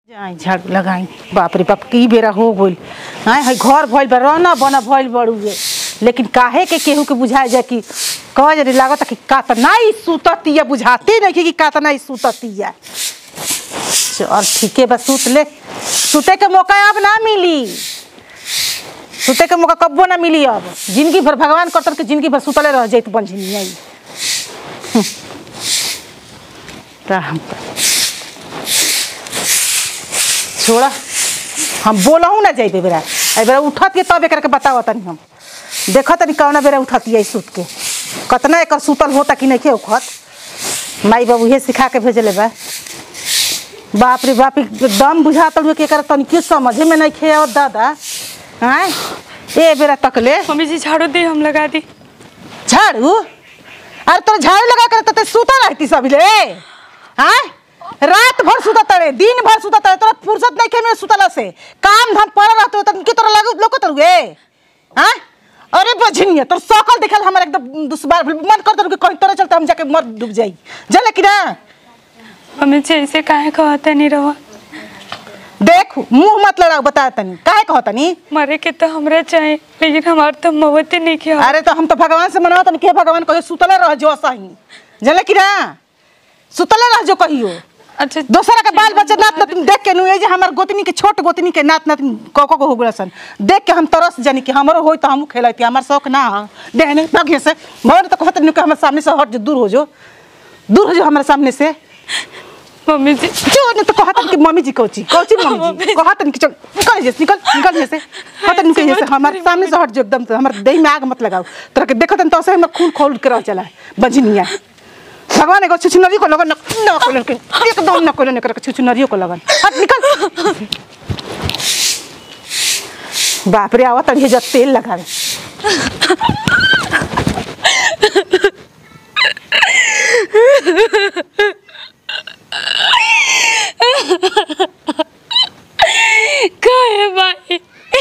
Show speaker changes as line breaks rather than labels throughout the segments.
जाई झाड़ू लगाई बाप रे बाप की बेरा हो गइल हाँ है घर भइल बा रहना बना भइल बड़ुए लेकिन काहे के केहू के बुझाए जाए कि कह जरी लागत कि कातना ही सुततिया बुझाते नहीं कि कातना ही सुततिया चल ठीके बा सुत ले सुते के मौका अब ना मिली सुते के मौका कब्बो ना मिली अब जिंदगी भर भगवान करतन के जिंदगी भर सुतले रह जाइत बंझनिया ही राम का छोड़ा हम बोलहूँ ना जाइबे बेरा ए बेरा उठत के तब एकरा के बताओ तनी हम देखो तनी कौना बेरा उठती है सुत के कतना एकर सुतल होता कि नहीं के उखत माई बाबू ये सिखा के भेजले बा बाप रे बाप दम बुझातल हुए कि एकर तनिके समझे में नहीं खे और दादा हाँ ए बेरा तकले
मम्मी जी झाड़ू दे हम लगा दी
झाड़ू अरे तोर झाड़ू लगा कर तो सुता रहती सब ले हाँ रात भर सुता तड़े दिन भर सुता तड़े तोरा फुर्सत नहीं के में सुतला से काम धाम पर रहते तो के तोरा लागू लोको तरुए हाँ अरे बझनिया तोर सकल देखल हमर एकदम दुश्मन मन कर तोर कहीं तोरा चलते हम जाके मर डूब जाई जले कि ना
मम्मी जी ऐसे काहे कहते नहीं रहो
देख मुंह मत लड़ाओ बता तनी काहे कहो तनी
मरे के तो हमरा चाहे लेकिन हमार तो मवते नहीं किया
अरे तो हम तो भगवान से मनाओ तनी के भगवान कहियो सुतले रह जो सही जले कि ना सुतले रह जो कहियो
अच्छा
दोसरा के बाल बच्चा नात नातिन देख के नुए जे हमर गोतनी के छोट गोतनी के नात नातिन को को हो गला सन देख के हम तरस जानी कि हमरो होई तो हम खेलती हमर शौक ना ह देहने भाग्य से मोर तो कहत नु के हमर सामने से हट जो दूर हो जो दूर हो जो हमर सामने से
मम्मी जी
जो ने तो कहत कि मम्मी जी कोची कोची मम्मी जी कहत कि चल निकल जे निकल निकल जे से कहत नु के से हमर सामने से हट जो एकदम हमर देह में आग मत लगाओ तोरा के देखत तो से हम खून खोल के रह चला बंझनिया भगवान एगो छुछुनरियो को लगन न कोलन के एकदम न कोलन कर छुछुनरियो को लगन हट निकल बाप रे आवत है जब तेल लगावे
काहे भाई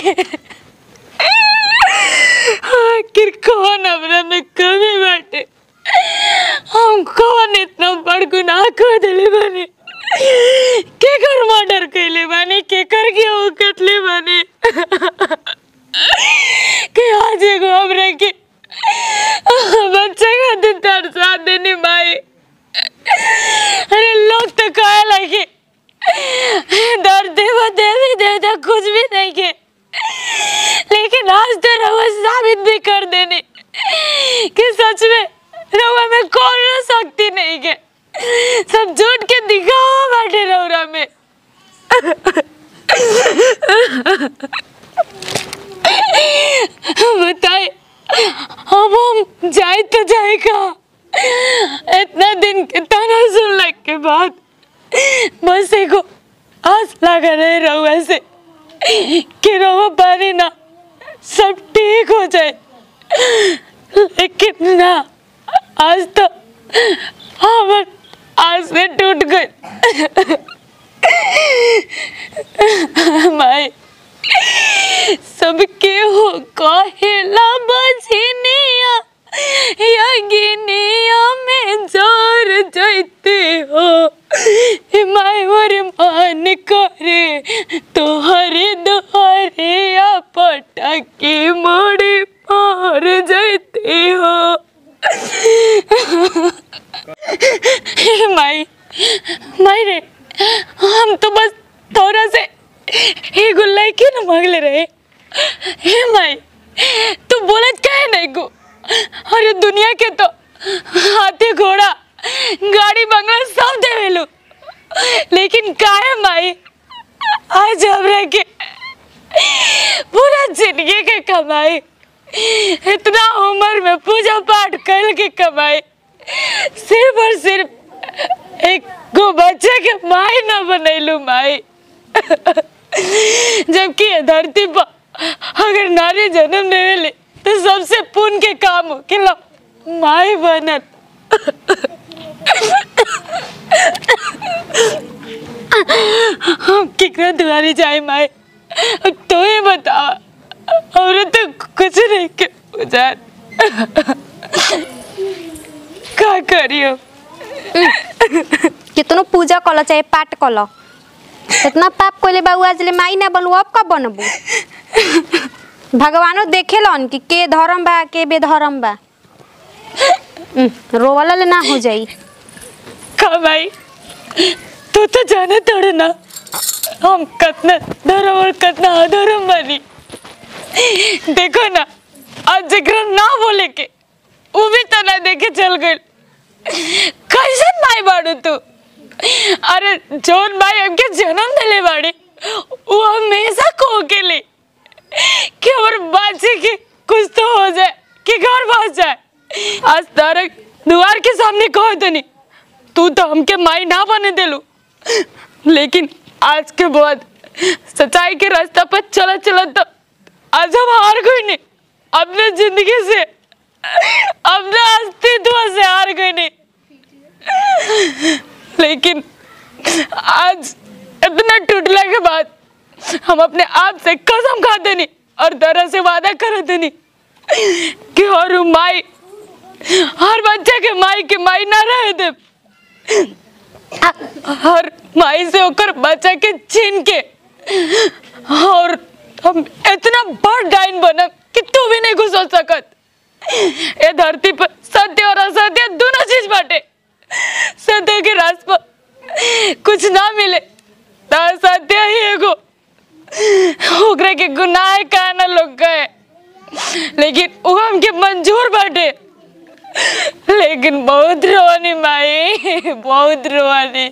आखिर कौन हमरा में कमी बाटे हम कौन इतना बड़ गुनाह कर दिले बानी के कर मर्डर कैले बानी के कर के वो कटले बानी के आज एगो हमरा के बच्चा खातिर तरसा देनी माई अरे लोग तो कहे लगे दर्द देवा देवी देवता कुछ भी नहीं के लेकिन आज तो रवा साबित भी कर देने कि सच में रवा में कौन शक्ति नहीं के सब झूठ के दिखावा बाटे रौरा में बताए अब हम जाए तो जाए कहा इतना दिन के ताना सुनने के बाद बस एगो आस लगा रहे रहुआ से कि रहुआ पानी ना सब ठीक हो जाए लेकिन ना आज तो हमार आस में टूट गई माई सबके हो कहेला बजनिया या गिनिया में जोर जैते हो हे माय मोर मान करे तोहरे दोहरे या पटके मोड़े मार जैते हो हे माई माई रे हम तो बस थोड़ा से एगो लड़के न मांगले रहे हे माई तू बोलत काहे नहीं को अरे दुनिया के तो हाथी घोड़ा गाड़ी बंगला सब देवेलू लेकिन काहे माई आज हमरा के पूरा जिंदगी के कमाई इतना उम्र में पूजा पाठ कर के कमाई सिर्फ और सिर्फ एक गो बच्चे के माई ना बनैलू माई जबकि ये धरती पर अगर नारी जन्म देवेले तो सबसे पुण्य के काम हो कि लो माई बनत हम कितना दुआरी जाए माई तो ही बता और तो कुछ नहीं के बुझा का करियो
केतनो पूजा कल चाहे पाठ कल इतना पाप कोले बाबू आज ले माई ना बनू अब कब बनबू भगवानो देखेलन कि के धर्म बा के बेधर्म बा उम, रोवाला ले ना हो जाई
का भाई तू तो जाने तोड़े ना हम कितना धर्म और कितना अधर्म बनी देखो ना आज जगह ना बोले के वो भी तो ना देखे चल गई कैसे माई बाड़ू तू अरे जोन भाई हमके जन्म दिले बाड़ी वो हमेशा को के लिए कि और बाजी की कुछ तो हो जाए कि घर बस जाए आज तारक द्वार के सामने कहो तो नहीं तू तो हमके माई ना बने दिलू लेकिन आज के बाद सच्चाई के रास्ता पर चला चला तो आज हम हार गए नहीं अपने जिंदगी से अपने अस्तित्व से हार गए नहीं लेकिन आज इतना टूटने के बाद हम अपने आप से कसम खाते नहीं और तरह से वादा करते नहीं कि हर माई हर बच्चे के माई के माई ना रहे दे हर माई से होकर बच्चा के छीन के और हम इतना बड़ डाइन बनब कि तू भी नहीं घुस हो सकत ये धरती पर सत्य और असत्य दोनों चीज बाटे सत्य के रास पर कुछ ना मिले तो असत्य ही एगो ओकरे के गुनाह का ना लोग गए लेकिन वो हमके मंजूर बाटे लेकिन बहुत रोनी माई बहुत रोनी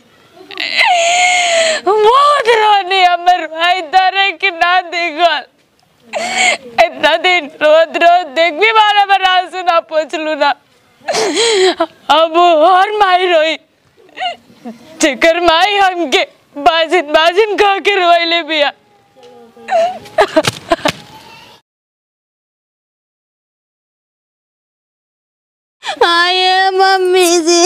बहुत रोनी हमर भाई तारे के ना देखल इतना दिन रोज रोज देख भी मारा बना सुना पूछलू ना अब और माई रोई जेकर माई हमके बाजिन बाजिन कह के रोइले बिया
आये मम्मी जी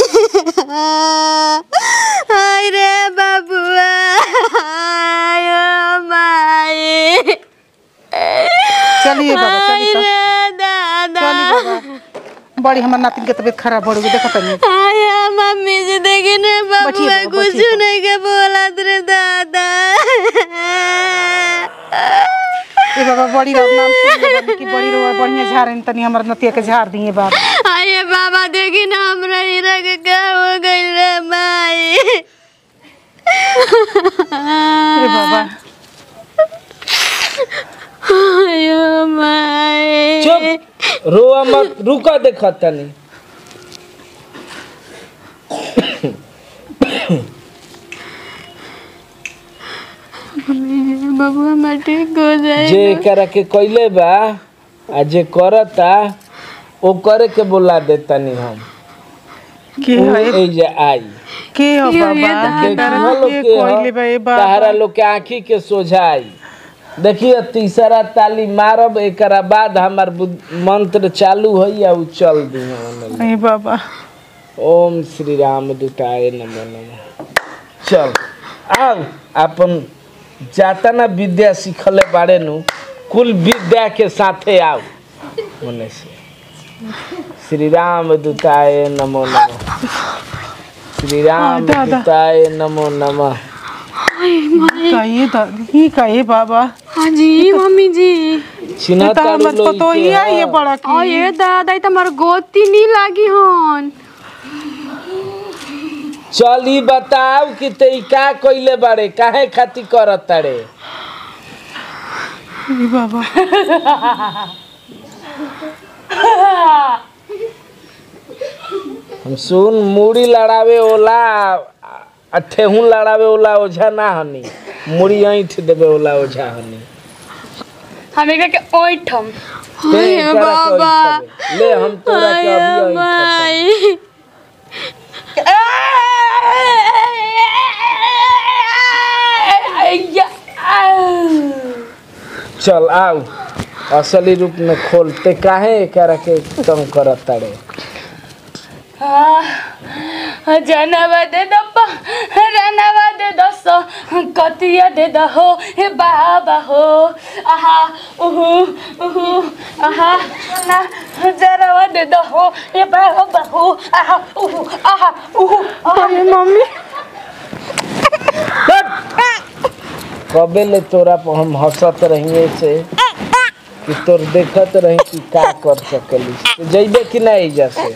आय रे बाबुआ आयो माई
चलिए बाबा चलिए तो
रे दादा
चलिए बाबा बड़ी हमार नातिन के तबीयत खराब हो रही देखो तनी
आया मम्मी जी देखी ने
बैठिए
बाबुआ
बाबा,
कुछ
बैठिए।
नहीं के बोलत रे दादा
ए बाबा बड़ी रात नाम सुन ले बानी कि बड़ी रोआ बढ़िया झाड़न तनी हमर नतिया के झाड़ दिए बाबा
आये बाबा देखी ना हमरा हीरा के क्या हो गइल रे माई
ए बाबा
आयो माई
चुप रोआ मत रुका देखा तनी
बाबुआ मैं ठीक हो जाए
जे करा के कइले बा आ जे करता ओ करे के बोला देतानी हम
के
उ
है
एजे आई
के हो बाबा
देखी
तारा
हो लोग
के
के
कोइले बा ए
ह, तहरा
बाबा
लोग के आँखी के सोझाई देखिए तीसरा ताली मारब एकरा बाद हमार बुद- मंत्र चालू है या उ चल दी
ए बाबा
ओम श्री राम दुताय नमो नमः चल आओ अपन जातना विद्या सीखले बारे नु कुल विद्या के साथे आओ मने से श्री राम दुताय नमो नमः श्री राम
दादा।
दुताय नमो नमः
का ये दादी का ये बाबा
हाँ जी मम्मी जी
चिन्ह
ये तो हमर पतो ही है ये बड़ा
और
की
ये दादा ई त हमार गोती नहीं लागी हन
चल ई बताओ कि ते ई का कइले बारे काहे खातिर करत तारे
ए बाबा
हम सुन मूड़ी लड़ावे ओला आ ठेहुन लड़ावे ओला ओझा ना हनी मूड़ी ऐंठ देवे ओला ओझा हनी
हम एक के ओइठम
ते एकरा के ऐंठबे। ले हम तोरा के अभी ऐंठब
माई
चल आओ असली रूप में खोल ते काहे एकरा के तंग करत तारे
जनवा दे दो रनवा दे दो सो कतिया दे दो हो हे बाबा हो आहा उहु उहु आहा ना जनवा दे दो हो हे बाबा हो आहा उहु आहा उहु आहा
मम्मी
कबे ले तोरा पर हम हंसत रहिए से कि तोर देखत रही कि का कर सकली तो जइबे कि नहीं जैसे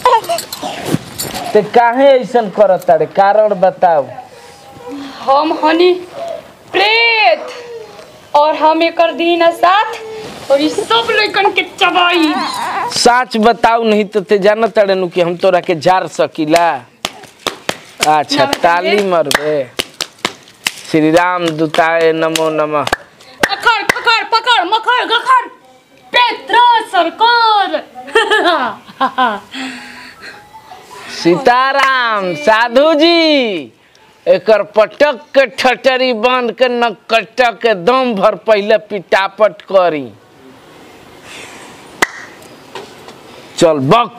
ते काहे ऐसन करत तारे कारण बताओ
हम हनी प्रेत और हम एकर दीना साथ और ई सब लइकन के चबाई
सच बताऊ नहीं तो ते जानत तारे नु कि हम तोरा के जार सकीला अच्छा
ना बताइए।
ताली मरबे श्री राम दूताए नमो नमः
अखड़ पकड़ पकड़ मखड़ गखड़ पेत्र सरकार
सीताराम साधु जी एकर पटक के ठटरी बांध के न कटक के दम भर पहले पिटापट करी चल बक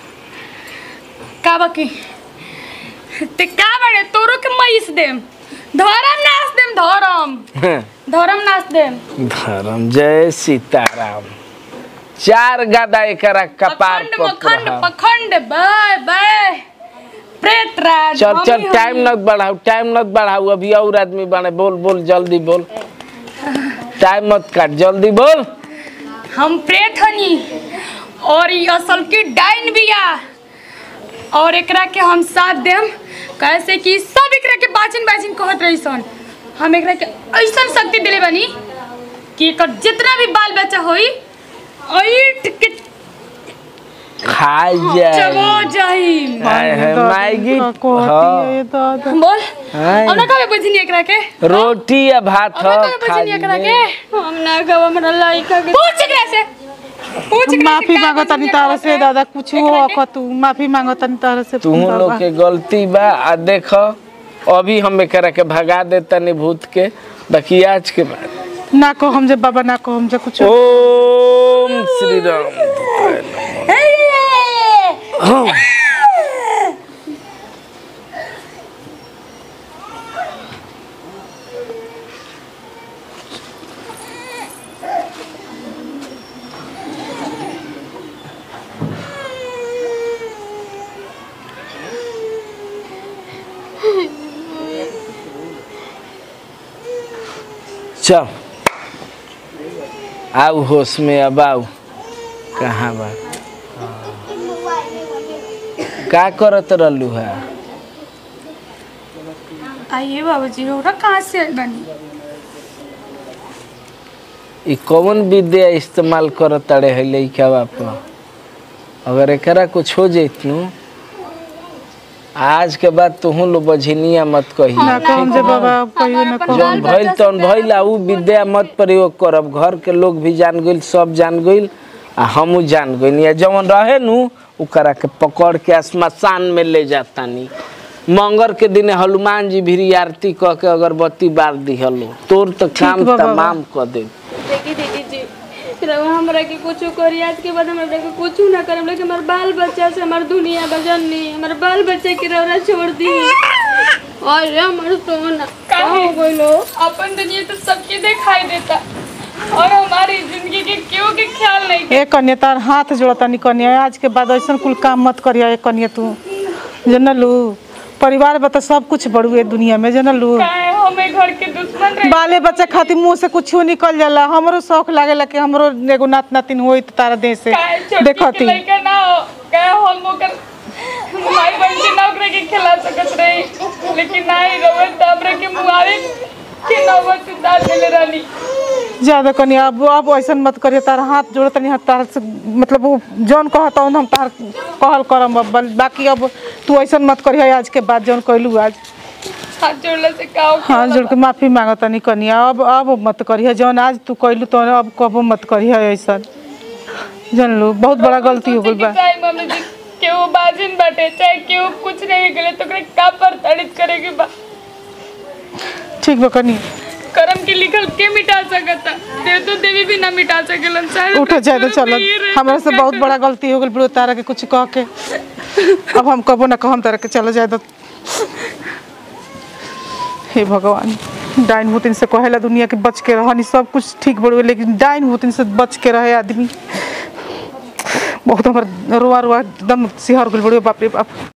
का बाकी ते का बड़े तोरो के मैस देम धरम नाच देम धरम धरम नाच देम
धर्म जय सीताराम चार गादा एकरा कपार
अखंड
पर
मखंड
रहा।
पखंड बाय बाय प्रेत राज
चल चल
हमी
टाइम
हमी।
मत बढ़ाओ टाइम मत बढ़ाओ अभी और आदमी बने बोल बोल जल्दी बोल टाइम मत काट जल्दी बोल
हम प्रेत हनी और ये असल की डाइन बिया और एकरा के हम साथ देम कैसे कि सब एकरा के बाचिन बाचिन कहत रही सन हम एकरा के ऐसन शक्ति दिले बानी कि एकर जितना भी बाल बच्चा होई ऐट के
खाई
चबो
जाए
जाई
हाय हाय मायगी हाँ
बोल
हाय।
हम ना कबे बुझनी एकरा के
रोटी या भात
हम ना
हो
कबे
खा
बुझनी एकरा
ले।
के हम ना कबे हमरा लाइका के पूछ एकरा से पूछ एकरा
माफी
से का
मांगो तनी
बुझनी
तारा
एकरा
से दादा कुछ हो
एकरा के?
अक तू माफी मांगो तनी तारा से
तुम
बाबा।
लोग के गलती बा आ देख अभी हम एकरा के भगा दे तनी भूत के बाकी आज के बाद
ना को हम जे बाबा ना को हम जे कुछ
ओम श्री राम चल आओ होश में अब आओ कहाँ बा का करत रहलू है
आइए बाबूजी रोरा कहाँ से आइल बानी
ई कौन विद्या इस्तेमाल करत तारे है लइका बाप अगर एकरा कुछ हो जैतनु आज के बाद तुहू लो बझनिया मत कही
ना को हम जे बाबा कहियो ना को
जौन भइल तौन भइल आ उ विद्या मत प्रयोग करब घर के लोग भी जान गइल सब जान गइल आ हमू जान गइल या जवन रहे नु ओकरा के पकड़ के श्मशान में ले जातानी मंगर के दिन हनुमान जी भी आरती कह के अगरबत्ती बार दिहलो तोर तो काम
बा बाबा।
तमाम कर दे
देखी दीदी जी रवा हमरा के कुछ करी आज के बाद हमरा के कुछ ना करम लेकिन हमार बाल बच्चा से हमार दुनिया बजनी हमार बाल बच्चे के रौरा छोड़ दी और हमार सोना का हो गइलो अपन दुनिया तो सबके दिखाई देता और हमारी जिंदगी के क्यों के ख्याल नहीं
ए कन्या तार हाथ जोड़ता नी कन्या आज के बाद ऐसा कुल काम मत करिया ए कन्या तू जनलू परिवार बता सब कुछ बड़ुए दुनिया में जनलू
काहे हमें घर के दुश्मन रहे
बाले बच्चे खातिर मुंह से कुछ निकल जाला हमरो शौक लागेला कि हमरो एगो नात नातिन होई त तारा देह से
काहे छोटी के
देखती
लइका ना हो काहे हम ओकर माई बहन के नौकरी के खिला सकत रही लेकिन नहीं रवे त हमरा के मुआवे के नौबत उतार देले रहनी
ज्यादा कन्या अब अब ऐसा मत करिए तार हाथ जोड़ तनी हाथ तार से मतलब वो जौन कहता हम तार कहल करम अब बल- बाकी अब तू ऐसा मत करिए आज के बाद जौन कहलू आज
हाथ जोड़ला से का हो
हाथ जोड़ के माफी मांगो तनी कनिया अब अब मत करिए जौन आज तू कहलू तो अब कबो मत करिए ऐसा जानलू बहुत बड़ा गलती हो गई बा
चाहे मम्मी जी केहू बाजिन बाटे चाहे केहू कुछ नहीं गले तो ओकरे का पर ताड़ित करेगी बा
ठीक बा कनिया
करम के लिखल के मिटा सकता देव तो देवी भी ना मिटा सकेलन चाहे
उठ जाए तो चल हमरा से बहुत बड़ा गलती हो गई बड़ो तारा के कुछ कह के अब हम कबो ना कहम तारा के चलो जाए तो हे भगवान डाइन भूतिन से कहेला दुनिया के बच के रहनी सब कुछ ठीक बड़ो लेकिन डाइन भूतिन से बच के रहे आदमी बहुत हमर रोआ रोआ एकदम सिहर गल बड़ो बाप रे बाप